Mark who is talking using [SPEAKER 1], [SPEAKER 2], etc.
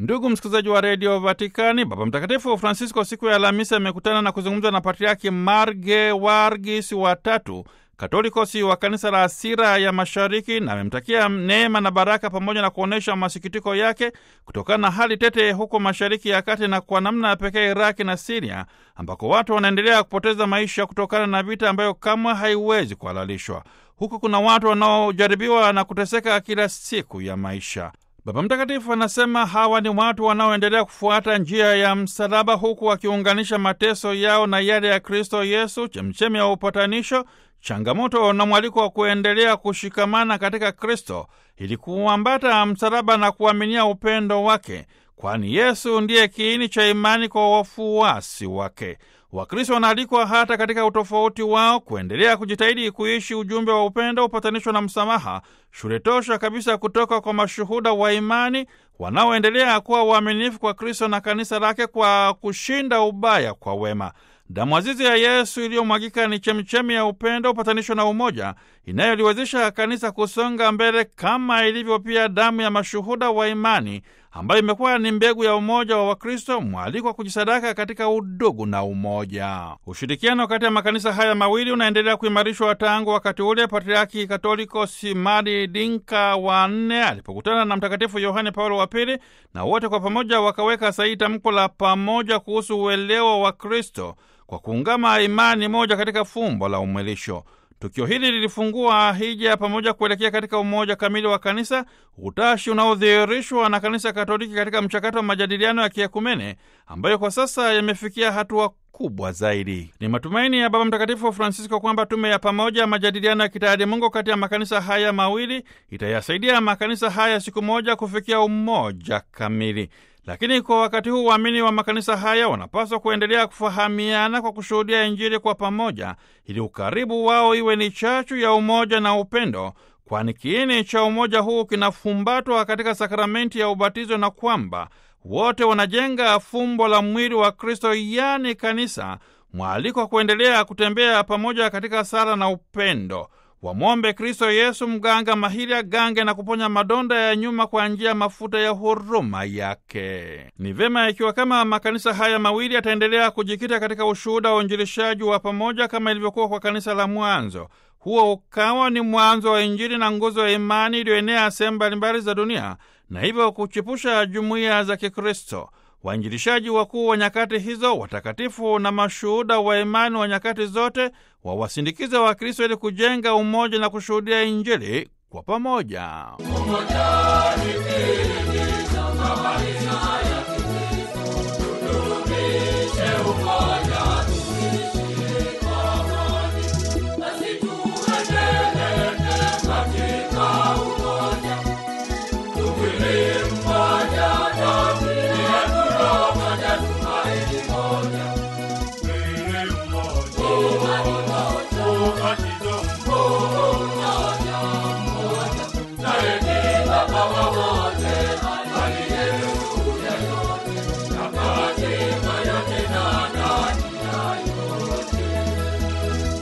[SPEAKER 1] Ndugu msikilizaji wa redio Vatikani, Baba Mtakatifu Francisco siku ya Alhamisi amekutana na kuzungumza na Patriaki Marge Wargis watatu Katolikosi wa kanisa la Asira ya Mashariki na amemtakia neema na baraka pamoja na kuonyesha masikitiko yake kutokana na hali tete huko Mashariki ya Kati na kwa namna ya pekee Iraki na Siria ambako watu wanaendelea kupoteza maisha kutokana na vita ambayo kamwe haiwezi kuhalalishwa. Huku kuna watu wanaojaribiwa na kuteseka kila siku ya maisha. Baba Mtakatifu anasema hawa ni watu wanaoendelea kufuata njia ya msalaba, huku wakiunganisha mateso yao na yale ya Kristo Yesu, chemchemi ya upatanisho, changamoto na mwaliko wa kuendelea kushikamana katika Kristo ili kuambata msalaba na kuaminia upendo wake, kwani Yesu ndiye kiini cha imani kwa wafuasi wake. Wakristo wanaalikwa hata katika utofauti wao kuendelea kujitahidi kuishi ujumbe wa upendo, upatanisho na msamaha, shule tosha kabisa kutoka kwa mashuhuda wa imani wanaoendelea kuwa waaminifu kwa Kristo na kanisa lake kwa kushinda ubaya kwa wema. Damu azizi ya Yesu iliyomwagika ni chemichemi ya upendo, upatanisho na umoja inayoliwezesha kanisa kusonga mbele, kama ilivyo pia damu ya mashuhuda wa imani ambayo imekuwa ni mbegu ya umoja wa Wakristo, mwaliko wa kujisadaka katika udugu na umoja. Ushirikiano kati ya makanisa haya mawili unaendelea kuimarishwa tangu wakati ule Patriaki Katoliko Simadi Dinka wa nne alipokutana na Mtakatifu Yohane Paulo wa Pili, na wote kwa pamoja wakaweka sahihi tamko la pamoja kuhusu uelewa wa Kristo kwa kuungama imani moja katika fumbo la umwilisho. Tukio hili lilifungua hija pamoja kuelekea katika umoja kamili wa kanisa, utashi unaodhihirishwa na kanisa Katoliki katika mchakato wa majadiliano ya kiekumene ambayo kwa sasa yamefikia hatua kubwa zaidi. Ni matumaini ya Baba Mtakatifu Francisco kwamba tume ya pamoja ya majadiliano ya kitaalimungu kati ya makanisa haya mawili itayasaidia makanisa haya siku moja kufikia umoja kamili. Lakini kwa wakati huu waamini wa makanisa haya wanapaswa kuendelea kufahamiana kwa kushuhudia Injili kwa pamoja, ili ukaribu wao iwe ni chachu ya umoja na upendo, kwani kiini cha umoja huu kinafumbatwa katika sakramenti ya ubatizo, na kwamba wote wanajenga fumbo la mwili wa Kristo, yaani kanisa, mwaliko wa kuendelea kutembea pamoja katika sala na upendo. Wamwombe Kristo Yesu mganga mahiri agange na kuponya madonda ya nyuma kwa njia ya mafuta ya huruma yake. Ni vema ikiwa kama makanisa haya mawili yataendelea kujikita katika ushuhuda wa uinjilishaji wa pamoja kama ilivyokuwa kwa kanisa la mwanzo. Huo ukawa ni mwanzo wa Injili na nguzo ya imani iliyoenea sehemu mbalimbali za dunia na hivyo kuchipusha jumuiya za Kikristo. Wainjilishaji wakuu wa nyakati hizo, watakatifu na mashuhuda wa imani wa nyakati zote, wawasindikiza Wakristo ili kujenga umoja na kushuhudia Injili kwa pamoja.
[SPEAKER 2] Umoja